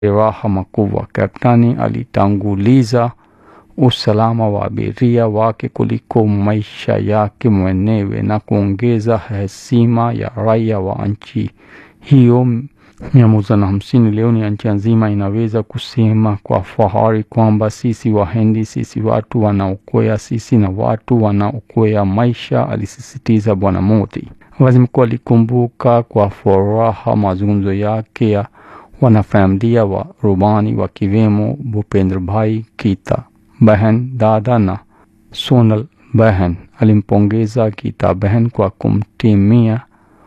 majeraha makubwa. Kaptani alitanguliza usalama wa abiria wake kuliko maisha yake mwenyewe na kuongeza heshima ya raia wa nchi hiyo mia moja na hamsini. Leo ni nchi nzima inaweza kusema kwa fahari kwamba sisi Wahindi, sisi watu wanaokoa, sisi na watu wanaokoa maisha, alisisitiza Bwana Modi. Waziri mkuu alikumbuka kwa furaha mazungumzo yake ya wanafamilia wa rubani wakiwemo Bhupendra Bhai Kita Behan dada na Sonal Behan. Alimpongeza Kita Behan kwa kumtimia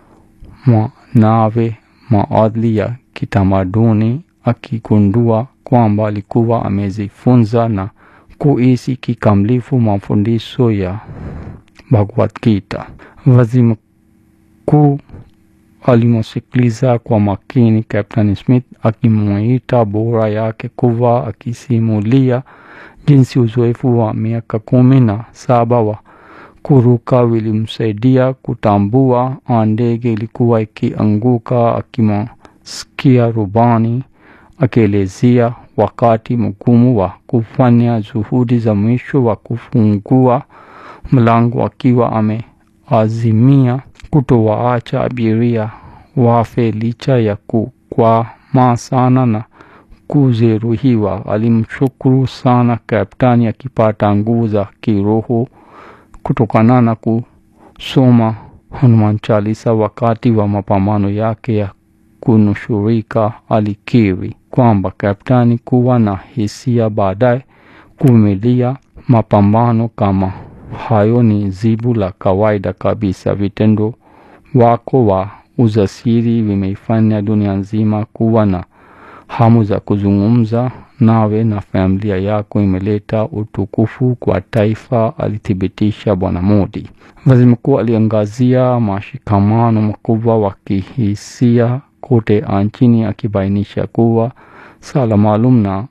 mwanawe maadili ya kitamaduni, akigundua kwamba alikuwa amejifunza na kuishi kikamilifu mafundisho ya Bhagavad Gita. Waziri mkuu alimsikiliza kwa makini Captain Smith akimuita bora yake kuwa akisimulia jinsi uzoefu wa miaka kumi na saba wa kuruka vilimsaidia kutambua ndege ilikuwa ikianguka. Akimsikia rubani akielezea wakati mgumu wa kufanya juhudi za mwisho wa kufungua mlango, akiwa ameazimia kutowaacha abiria wafe licha ya kukwama sana na kujeruhiwa. Alimshukuru sana kaptani, akipata nguvu za kiroho kutokana na kusoma Hanuman Chalisa wakati wa mapambano yake ya kunusurika. Alikiri kwamba kaptani kuwa na hisia baadaye kuvumilia mapambano kama hayo ni jibu la kawaida kabisa. Vitendo wako wa ujasiri vimeifanya dunia nzima kuwa na hamu za kuzungumza nawe na familia yako imeleta utukufu kwa taifa, alithibitisha Bwana Modi. Waziri mkuu aliangazia mashikamano makubwa wa kihisia kote nchini, akibainisha kuwa sala maalum na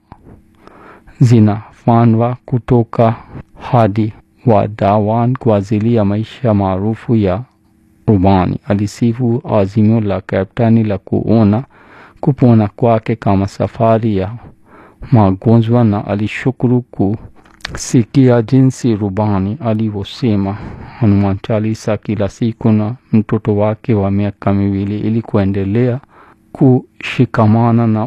zinafanywa kutoka hadi Wadawan kwa ajili ya maisha maarufu ya rubani. Alisifu azimio la kaptani la kuona kupona kwake kama safari ya magonjwa na alishukuru kusikia jinsi rubani alivyosema Hanuman Chalisa kila siku na mtoto wake wa miaka miwili ili kuendelea kushikamana na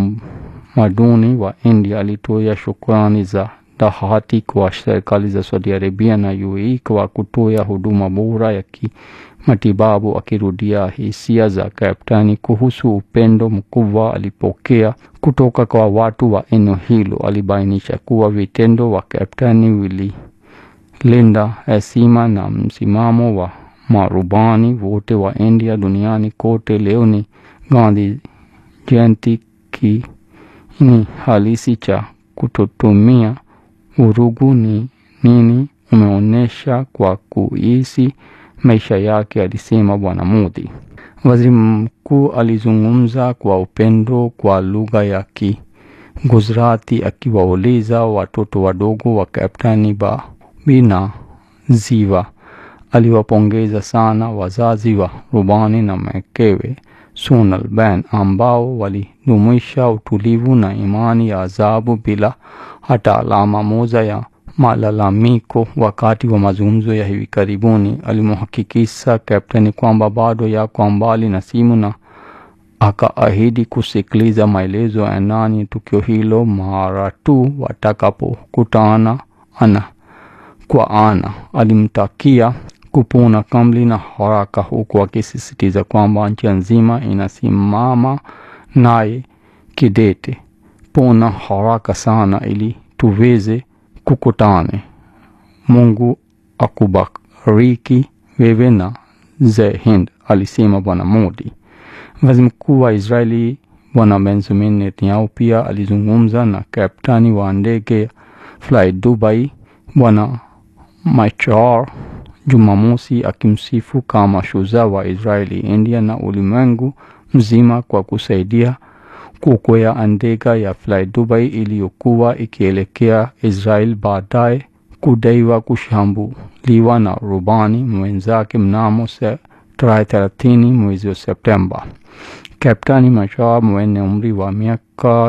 utamaduni wa India. Alitoa shukrani za dhati kwa serikali za Saudi Arabia na UAE kwa kutoa huduma bora ya kimatibabu, akirudia hisia za kaptani kuhusu upendo mkubwa alipokea kutoka kwa watu wa eneo hilo. Alibainisha kuwa vitendo wa kaptani vililinda heshima na msimamo wa marubani wote wa India duniani kote. Leo ni Gandhi Jayanti, kiini halisi cha kutotumia vurugu ni nini umeonyesha kwa kuishi maisha yake, alisema Bwana Modi. Waziri mkuu alizungumza kwa upendo kwa lugha ya Kiguzrati akiwauliza watoto wadogo wa Kaptani Babi na Ziva. Aliwapongeza sana wazazi wa rubani na mkewe Sonal Ben ambao walidumisha utulivu na imani ya ajabu bila hata alama moja ya malalamiko. Wakati wa mazungumzo ya hivi karibuni, alimhakikisha kapteni kwamba bado yako mbali na simu na akaahidi kusikiliza maelezo ya ndani tukio hilo mara tu watakapokutana ana kwa ana. Alimtakia kupona kamili na haraka, huku akisisitiza kwamba nchi nzima inasimama naye kidete. Pona haraka sana ili tuweze kukutane. Mungu akubariki wewe na Jai Hind, alisema Bwana Modi. Waziri mkuu wa Israeli Bwana Benjamin Netanyahu pia alizungumza na kaptani wa ndege Fly Dubai Bwana Machar Jumamosi, akimsifu kama shujaa wa Israeli, India na ulimwengu mzima kwa kusaidia kuokoa ndege ya Fly Dubai iliyokuwa ikielekea Israel baadaye kudaiwa kushambuliwa na rubani mwenzake mnamo tarehe 30 mwezi wa Septemba. Kaptani Mashab mwenye umri wa miaka